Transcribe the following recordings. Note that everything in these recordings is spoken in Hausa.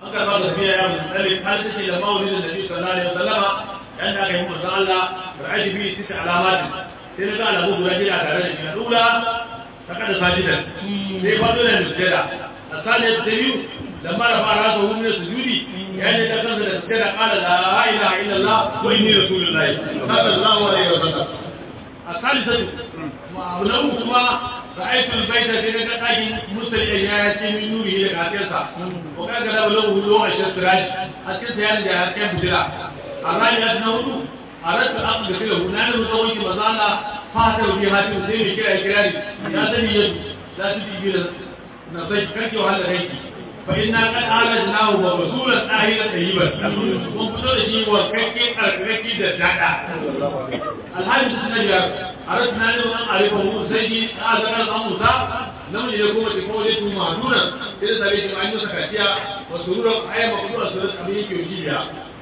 aka ba da biya ya musallim har take da maulidin nabi sallallahu alaihi wasallama yanda aka yi manzon Allah ra'ayi bi tisa alamati sai na ga alamu guda jira tare da shi na dula ta kada sajidan sai fado da sujada asali ta biyu لما رفع راسه من السجود يعني ده كان ده كده قال لا اله الا الله واني رسول الله صلى الله عليه وسلم الثالثة ولو كما رأيت البيت في نقاط مسل إيات من نوره لكاتيسا وكان كده له له أشياء سراج أكيد يعني ده كان بجرا الرابع أنه أردت أن أقول له نحن نسوي مزالا فاتر في هذه المسلمين كده إكراري يا سيدي يد لا تجي نصيح كركي وهذا غيري فإنا قد أعلناه ورسولا آهلا طيبا وانفتر شيء وكيكي أركيكي دجاجة الحاجة السنجر أردنا أن أعرفه سيدي أعزق الأموسى نمن يقوم بقوله مهدونا إذا سبيت أن يسكتيا وسرورا أي مقدورة سرورة أبيه كيوجيبيا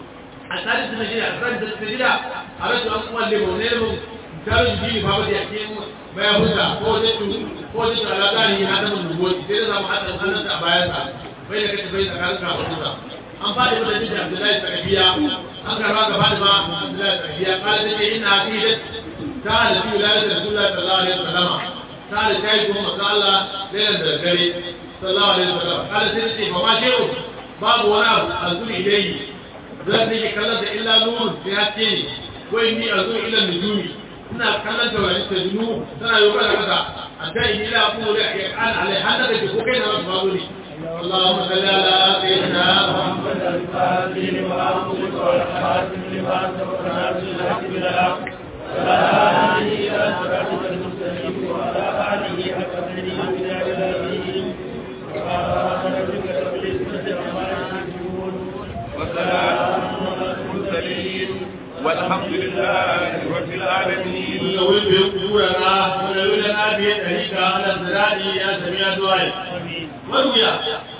الثالث السنجر الثالث السنجر أردت أن أقول لمونير misalin jini ba da yake baya huta ko da tu ko da tu ala gani ya da mun goyi sai da zamu hada sanan a bayan sa bai da kace bai tsakanin ka huta an fadi da jini Abdullahi Sakabiya an karba ga fadi ba Abdullahi Sakabiya kala da inna aqidat ta da fi wilayat Rasulullah sallallahu alaihi wasallam ta da kai ko masalla da da gare sallallahu alaihi wasallam kala sai ce ba ma shehu babu wani abu azuri dai zan ne kallon da illa nurun sai haske ne ko inni azuri ila nujumi ina kallon taurari ta dunu tana yi kala kasa a ta yi ila kuma da ya kana alai har daga ji ko kai na wasu babu ne اللهم صل على سيدنا محمد الفاتح لما أغلق والخاتم لما سبق ناصر الحق بالحق وعلى آله إلى صراطك المستقيم وعلى آله حق قدره وبدار العظيم سبحان ربك رب العزة عما يصفون وسلام على المرسلين والحمد لله رب العالمين يقول بيقولنا ونقولنا بيدهيك على الزراعي يا سميع دعائي مروية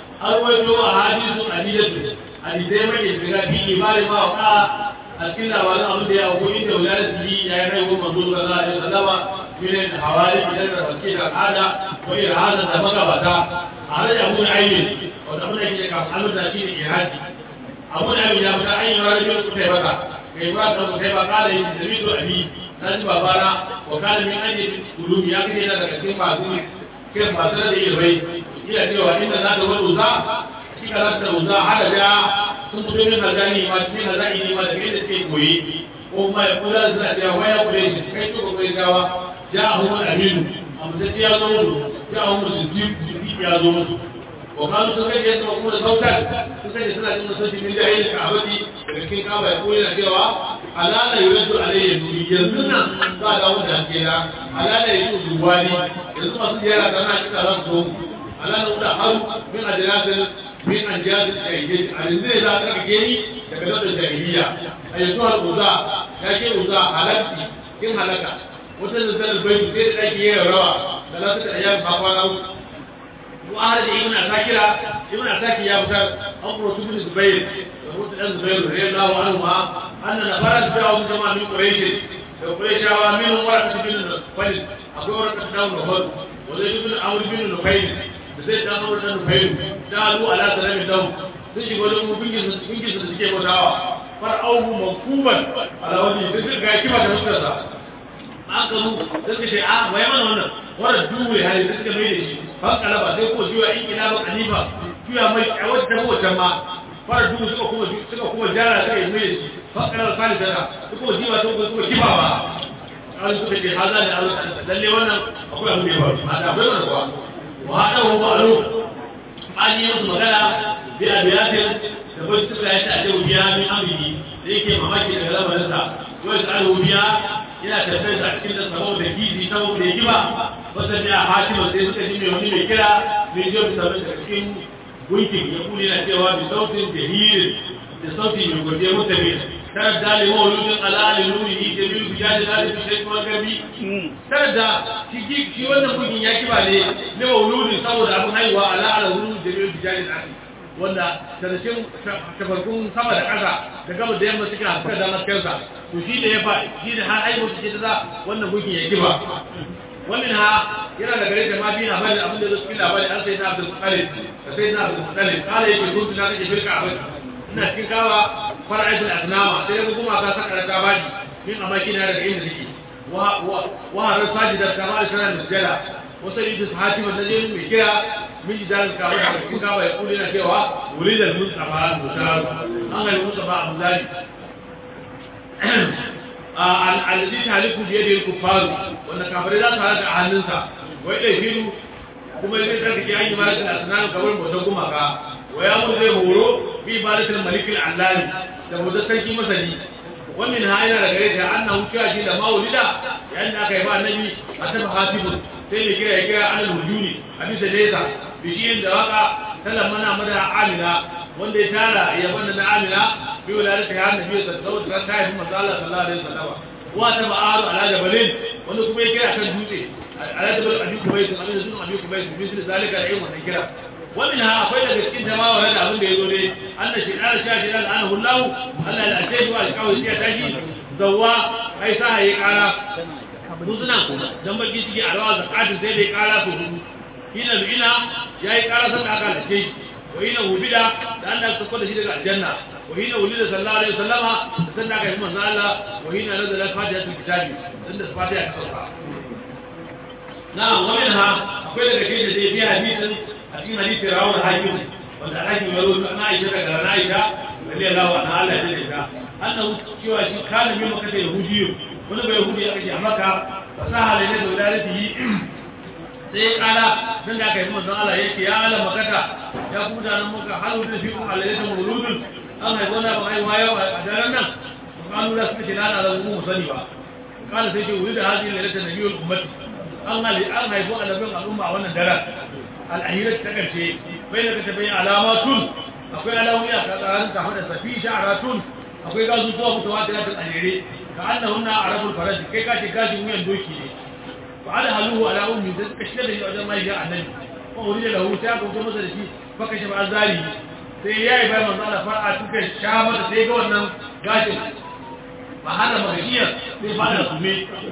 أرويت أحاديث عديدة حديثي ما يشبه في إمام ما وقع أسكن وانا أمد أقول إن ولادته يا رأيه منظور صلى الله عليه وسلم من الحوالي من التفكير العادة وإرهادا تمكبتا على أبو العين وتقول لك محمد نشيد إرهادي أبو العين يا فتاة أي رجل كتبتا kai ba ta kai ba kala yin da mito abi dan babana wa kala min aje ulumi ya kike daga cikin masu kai masu da ilmai ila cewa inda za ta wani uza shi ka za ta uza hada da sun fito min hazani ma cikin hazani ne ma da kai da ke koyi ko ma ya kula da suna cewa waya kure shi kai to ko kai gawa ja hu aminu amma sai ya zo musu ja hu musu ji ya zo musu وقالوا سكت يسمعون صوتا سكت يسمع من صوت من جاهل الكعبة لكن كعبة يقول لنا كيوا ألا لا يرد عليه يزنا قال أول ذاكرة ألا لا يجوز الوالي يسمع سيارة كما كتا رسول ألا نقول حرب من أجلاس من أنجاز الجاهلية عن الزي لا تكجيني تكدر الجاهلية أيتها الغزاء يا شيء غزاء حلقتي كم حلقة وتنزل البيت كيف تأتي روى ثلاثة أيام بقوانا وأهل ابن عساكر ابن عساكر يا بكر أمر بن الزبير يقول ابن الزبير رضي الله عنهما أن نفرا جاءوا من جماعة من قريش قريش منهم ورقة بن الفلس أبو ورقة بن النفل وزيد بن عمرو بن نفيل زيد بن عمرو بن نفيل جعلوا على سلام الدم sun shiga wajen mu bingin su suke bautawa far auhu mankuban ala wani sai suka ga kima da fuskarsa aka mu sai suka ce a waye mana wannan wannan duwe hali sai suka mai da shi ban kalaba sai ko juya in ina ba kalifa juya mai a wata ko wata ma fara duhu suka kuma suka kuma jara suka yi mai da shi ban kalaba sani sana suka kuma jiwa ta kuma kiba ba an suka ce haza ne Allah lalle wannan akwai abin da ya faru a da akwai wannan kuwa wa hada wa ba'alu an yi musu magana bi abiyatin da bai suka yi ta ce biya min amri da yake mamaki daga lamarinsa wai ta biya yana tafiyar a cikin da saboda gizi saboda ya kiba wata ne a hatima sai suka ji mai wani mai kira mai jiyo bisa da cikin gunkin ya kuli na cewa bi sautin jahirin da sautin mai gwaje mutabi tare da limo wuludin ala'ali nuni ni da biyu biya da zai fi shai kuma gabi tare da shi wannan gunkin ya kiba ne na wuludin saboda abin haihuwa ala'ala wuludin da biyu biya da zai wanda sarashin tafarkun sama da ƙasa da gaba da yamma suka haska da maskarsa to shi da ya fa shi da har aibu suke ta za wannan gunkin ya kiba wannan ha yana da gare da ma bi labarin abin da zai cikin labarin an sai na Abdul Muttalib da sai na Abdul Muttalib kala yake kuntu na kake firka abin ina cikin kawa fara'atul asnama sai ga kuma ka saka da bani min amaki na daga inda nake wa wa wa har sajida kama da sanan sujada wasu yi su hati wanda zai mai kira min jidal ka wa da cikin kawa ya kuli na cewa wulidal mustafa mutar an ga mustafa abdullah alladhi taliku bi yadihi al-kuffar wanda kafirai za su halaka a hannunsa wai dai firu kuma zai tsarki an yi malakin asnan kamar mutum gumaka wa ya mu zai horo bi ibadatul malik al-allani da mutum sarki masani wannan ha yana da gare ta annahu cewa shi da maulida yayin da aka yi ba annabi a tafi hasibun sai ne kira ya kira alal hujuni a bisa nesa bishiyin da waka sallan mana mada amina wanda ya tara ya banda na amina bi wulalata ya annabi sallallahu alaihi wasallam ta yi manzo Allah sallallahu alaihi wasallam wa ta ba'aru ala jabalin wanda kuma ya kira kan dutse ala jabal abi kubayt abin sunan abi kubayt misali zalika da yin wannan kira wannan ha akwai daga cikin jama'a wanda abin da yazo dai Allah shi ala sha shi al'anahu Allah Allah la ce wa alƙawari ya tashi zawwa ai sa ya kara muzuna dan baki ciki a rawa zakatin sai dai kara su hudu hina ina yayi kara san da aka lace wa hina hubida da Allah ya sako da shi daga aljanna wa hina wulida sallallahu alaihi wasallama da san da aka yi manzo Allah wa hina nazala fatihatul kitabi dan da fatiha ta sauka na'am wa minha akwai daga cikin da dai fi hadisin a cikin hadisin rawar hakim wanda hakim ya rubuta na Aisha daga Aisha radiyallahu anha Allah ya jira ta annahu cewa shi kana mai maka da yahudiyo wani bai yahudi ya kace a maka fasaha da ne da wadalatihi sai ya kala dan da aka yi manzon Allah yake ya ala makata ya ku da nan muka halu da fi kuma alayhi mawludun an haifa na ba haifa yau a daren nan kanu da suka ce na da mu sani ba kana sai ce wuri da hadin lalata nabiyul ummati an hali an haifu annabin al'umma a wannan daren al'ahira ta karshe bai da kace bai alamatun akwai alamomi a tsakanin kafa da safi sha'aratun akwai gazu zuwa mutawatirat al-ahire ka annahunna arabul faraj kai ka ce gashin wuyan doki ne fa ala haluhu ala ummi da suka shiga da shi wajen mai ga annabi ko wuri da lahu ta ko masa da shi fa kashe ba azari sai yayi bai manzo Allah far'a tuka sha mata sai ga wannan gashin ba hana magajiya sai fara sume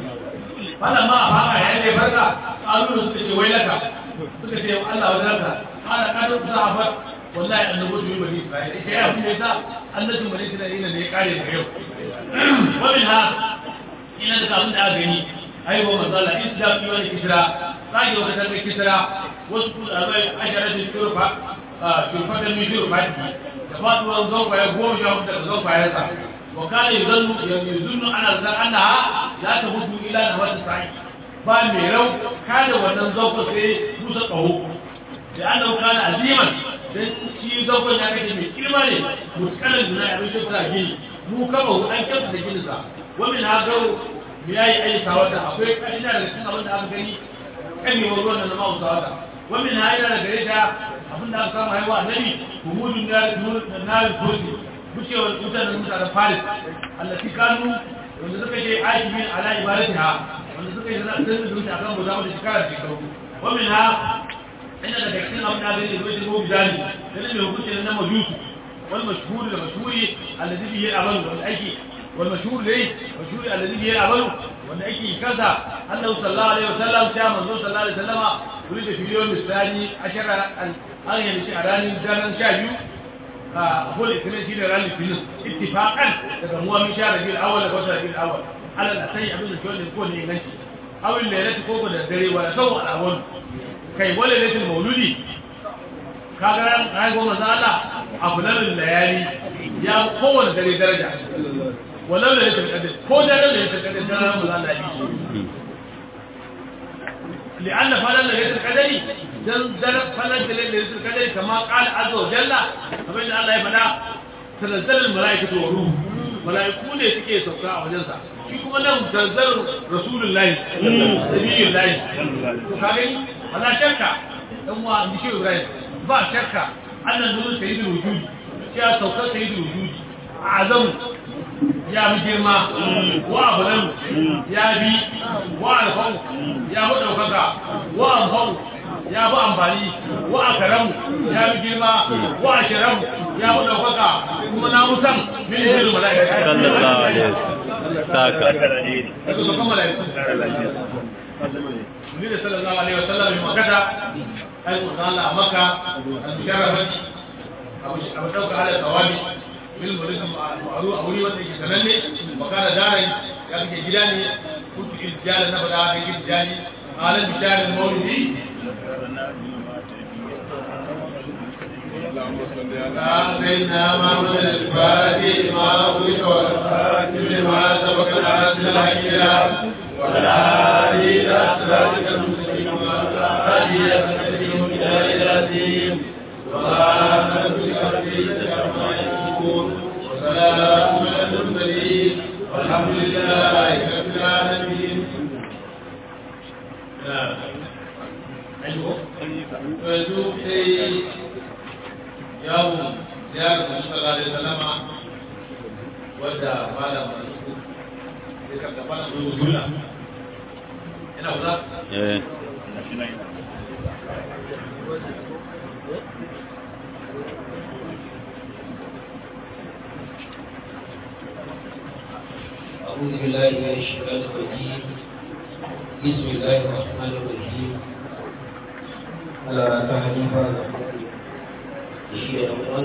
fara ma a fara yayin da farka kalu suka ce wai laka suka ce Allah wa zaka ana kado sahabat wallahi annabi su yi bani Isra'ila sai ya kuma sa annabin bani Isra'ila ne ya kare da yau wannan ha ina da abin da aka gani ai wa manzala islam yi wani kisra sai wata tarbe kisra wasu ku da bai ashara da turfa a turfa da mi turfa da fatuwan zauka ya goma sha hudu daga zauka ya sa wa kana yuzannu yuzannu ana zan annaha la tahudu ila nawati sa'i ba mai rau kada wannan zauka sai musa kaho da annahu kana aziman dan shi zaukon ya kace mai girma ne mutkalan duna ya rushe ta gini mu kama hu an kyauta da gininsa wa min hagaru mu yayi ayyuka wata akwai ina da cikin abin da aka gani kan yi ruwan nan ma usa wata wa min ha ina da gare ta abin da aka samu haihuwa annabi humudun nar nar kursi bucewar mutanen mutanen Paris allati kanu wanda suka je aikin ala ibadatiha wanda suka yi sanar da su akan guda da shekara shekaru wa min ha ina daga cikin abin da zai zo shigo bizani dan mai hukunci na majusu wal mashhur da mashhuri alladhi bihi al-amal wal aiki wal mashhur dai mashhuri alladhi bihi al-amal wanda aiki kaza Allah sallallahu alaihi wasallam ta manzo sallallahu alaihi wasallama kuri da filiyon misali ashara an yi shi a ranar daren sha biyu a hul isnin shi da ranar filin ittifaqan daga muwa min sha rabiul awwal da wata rabiul awwal alal asai abin da ke ko ne inganci awil lailati ko da dare wala sawu al-awwal kai wale ne mauludi kaga ran ai goma za Allah afdalul layali ya kowanne dare daraja wala ne ta kadai ko dare ne ta kadai dare mu za Allah yi لأن فلان ليلة القدر دل دل فلان ليلة القدر كما قال عز وجل فبين الله يبدا تنزل الملائكة والروح ملائكة ne suke sauka a wajensa shi kuma nan tanzar rasulullahi nabiyullahi to ka gani wala shakka dan wa an shi Ibrahim ba shakka annan nuru sayyidul wujud ya sauka sayyidul wujud azam ya bi girma wa abulan ya bi wa alfau ya bi daukaka wa amfau ya bi amfani wa akaramu ya bi girma wa ashiramu ya bi daukaka kuma na musan min hirin mala'ika sallallahu alaihi wasallam saka Eso son como la Nabi sallallahu alaihi wasallam bi makata ai ko Allah maka al-musharrafati abu abu dauka ala tawabi bil mulk ma'ru a wuri wanda yake sananne makana darai ya kike gida ne kuntu iljalan na bada da gidi jani alan bisharin maulidi سيدنا محمد الفاتح ما أغلق والخاتم لما سبق العاصم الحكيم وعلى آله إلى صراطك المستقيم وعلى آله أسألهم إلى العظيم وعلى نبيك ربك عما يصفون وسلام على المرسلين والحمد لله رب العالمين أيوه فذوق yawon ziyarar da suka zare salama wadda fada masu ya karta fada mai wuzula yana wuza? eh أعوذ بالله من الشيطان الرجيم بسم الله الرحمن الرحيم على تهديفا الشيء